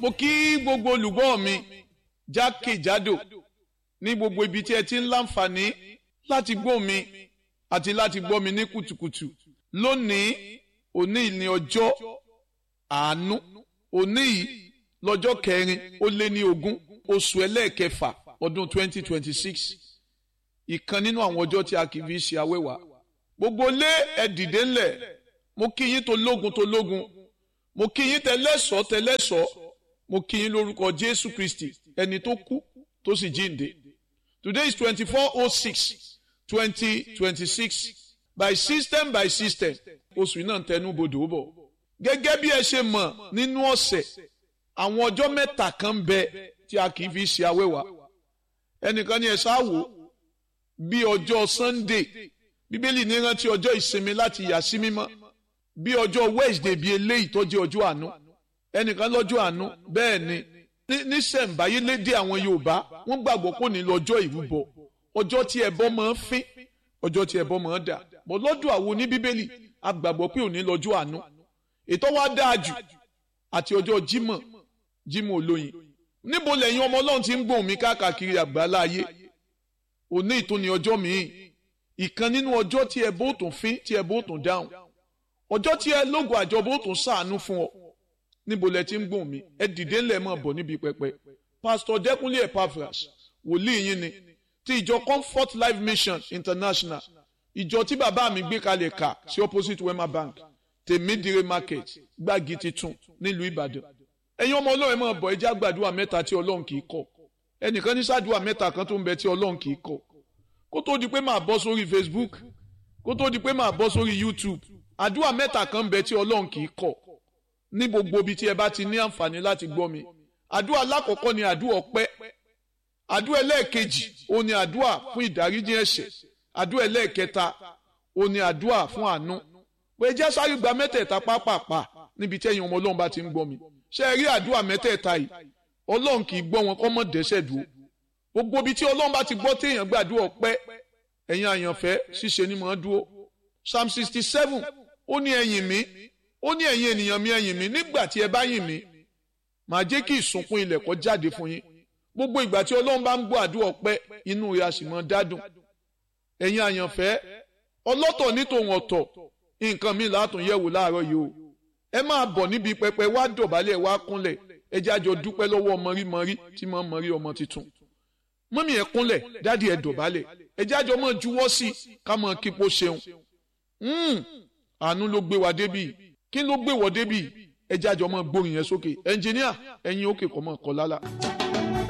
mo kí gbogbo olùgbọ́ mi jákèjádò ní gbogbo ibi tí ẹ ti ń láǹfààní láti gbọ́ mi àti láti gbọ́ mi ní kùtùkùtù lónìí òní ní ọjọ́ àánú òní yìí lọ́jọ́ kẹrin ó lé ní ogún oṣù ẹlẹ́ẹ̀kẹfà ọdún 2026 ìkan nínú àwọn ọjọ́ tí a kì í fi ṣe awẹ́wà gbogbo lé ẹ dìde ńlẹ̀ mo kí yín tó lógun tó lógun mo kí yín tẹlẹ́sọ̀ tẹlẹ́sọ̀ mo kí yín lórúkọ Jésù Kristi ẹni tó kú tó sì jíǹde today is twenty four oh six twenty twenty six by system by system oṣù náà tẹnu bodò bọ̀ gẹ́gẹ́ bí ẹ ṣe mọ̀ nínú ọ̀sẹ̀ àwọn ọjọ́ mẹ́ta kan bẹ tí a kì í fi ṣe awẹ́wà ẹnìkan ní ẹ ṣáàwó bí ọjọ́ Sunday bíbélì ní rántí ọjọ́ ìsinmi láti yà sí mímọ́ bí ọjọ́ Wednesday bíi eléyìí tó jẹ́ ọjọ́ àánú ẹnìkan lọ́jọ́ àánú bẹ́ẹ̀ ni níṣẹ̀ǹbáyé lédè àwọn Yorùbá wọ́n gbàgbọ́ pò ní lọ́jọ́ ìrúbọ ọjọ́ tí ẹbọ máa ń fín ọjọ́ tí ẹbọ máa ń dà bọ́ lọ́dọ̀ àwọn oní bíbélì a gbàgbọ́ pé òní lọ́jọ́ àánú ètò wa dáa jù àti ọjọ́ Jímọ̀ Jímọ̀ olóyin níbo lẹ́yìn ọmọ Ọlọ́run ti ń gbóhùn mi káàkiri àgbáńlá ayé òní ìtòní ọjọ́ míì ìkan nínú ọjọ́ tí ẹbọ ò tún fín tí ẹbọ ò tún dáhùn ọjọ́ tí ẹ lógo àjọbọ ò tún ṣàánú fún ọ níbo lẹ ti ń gbóhùn mi ẹ dìde ńlẹ̀ mọ̀ bọ̀ níbi pẹpẹ pásítọ̀ Dẹ́kúnlé Epaphras wòlíì yín ni ti ìjọ Comfort Life Mission International ìjọ tí bàbá mi gbé kalẹ̀ kà sí opposite Wema Bank tèmídìrè market gbági titun nílùú Ìbàdàn ẹ̀yin ọmọ Ọlọ́run mọ̀ bọ̀ ẹjẹ́ àgbàdua mẹ́ta tí Ọlọ́run kì í kọ̀ ẹnìkan ní sàdúà mẹ́ta kan tó ń bẹ tí Ọlọ́run kì í kọ̀ kó tó di pé màá bọ́ sórí Facebook kó tó di pé màá bọ́ sórí YouTube àdúrà mẹ́ta kan ń bẹ tí Ọlọ́run kì í kọ̀ ní gbogbo ibi tí ẹ bá ti ní àǹfààní láti gbọ́ mi àdúrà alákọ̀ọ́kọ́ ni àdúrà ọpẹ́ àdúrà ẹlẹ́ẹ̀kejì ó ní àdúrà fún ìdáríjì ẹ̀ṣẹ̀ àdúrà ẹlẹ́ẹ̀kẹta ó ní àdúrà fún àánú pé jẹ́ sáré gba mẹ́tẹ̀ẹ̀ta pápápá níbi tí ẹ̀yin ọmọ Ọlọ́run bá ti ń gbọ́ mi ṣé ẹ rí àdúrà mẹ́tẹ̀ẹ̀ta yìí Ọlọ́run kì í gbọ́ wọn kọ́ mọ́ dẹ́ṣẹ̀ dúró gbogbo ibi tí Ọlọ́run bá ti gbọ́ téèyàn gbàdúrà ọpẹ́ ẹ̀yin àyànfẹ́ ṣíṣe ni mò ń dúró Psalm sixty seven ó ní ẹ̀yìn mi ó ní ẹ̀yin ènìyàn mi ẹ̀yìn mi nígbà tí ẹ bá yìn mí màá jẹ́ kí ìsùnkún ilẹ̀ kó jáde fún yín gbogbo ìgbà tí ọlọ́run bá ń gbọ́ àdúrà ọpẹ́ inú rẹ̀ a sì mọ́ dádùn ẹ̀yin àyànfẹ́ ọlọ́tọ̀ ní tòun ọ̀tọ̀ nǹkan mi látún yẹ̀wò láàárọ̀ yìí o ẹ máa bọ̀ níbi pẹpẹ wá dọ̀bálẹ̀ wá kúnlẹ̀ ẹ jẹ́ àjọ dúpẹ́ lọ́wọ́ mọ̀rímọ̀rí tí mọ̀ mọ̀rí ọmọ tuntun mọ́mí ẹ kúnlẹ̀ dádì ẹ dọ̀bálẹ̀ ẹ jẹ́ àjọ mọ̀ juwọ́ sí ká mọ̀ kípo ṣeun àánú ló gbé wa débì kí ló gbé wọ débì ẹ jẹ́ àjọ mọ̀ gbórin yẹn sókè ẹnjìníà ẹ̀yin òkè kọ́ mọ̀ kọ́ lálá.